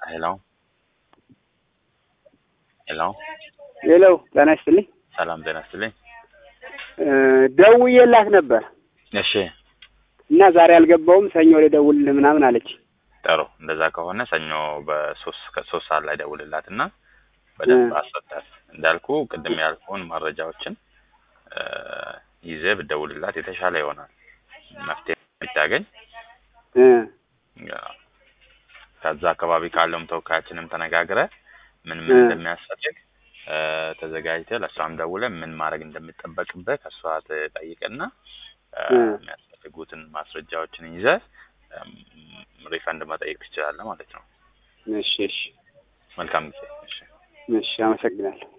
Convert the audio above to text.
ሄሎ ሄሎ ሄሎ ጤና ይስጥልኝ። ሰላም ጤና ይስጥልኝ። ደውዬላት ነበር እሺ እና ዛሬ አልገባውም ሰኞ ልደውልልህ ምናምን አለች። ጥሩ። እንደዛ ከሆነ ሰኞ በሶስት ከሶስት ሰዓት ላይ ደውልላት እና በደንብ እ። አስረዳት። እንዳልኩ ቅድም ያልኩህን መረጃዎችን እ፣ ይዘህ ብትደውልላት የተሻለ ይሆናል። መፍትሄ ብታገኝ እ፣ ያ፣ ከዛ አካባቢ ካለውም ተወካያችንም ተነጋግረ ምን ምን እ። እንደሚያስፈልግ እ፣ ተዘጋጅተህ ለእሷም ደውለህ ምን ማድረግ እንደሚጠበቅብህ ከእሷ ትጠይቅና እ፣ እ። የሚያስፈልጉትን ማስረጃዎችን ይዘህ እም፣ ሪፈንድ መጠየቅ ትችላለህ ማለት ነው። እሺ እሺ መልካም ጊዜ። እሺ እሺ፣ አመሰግናለሁ።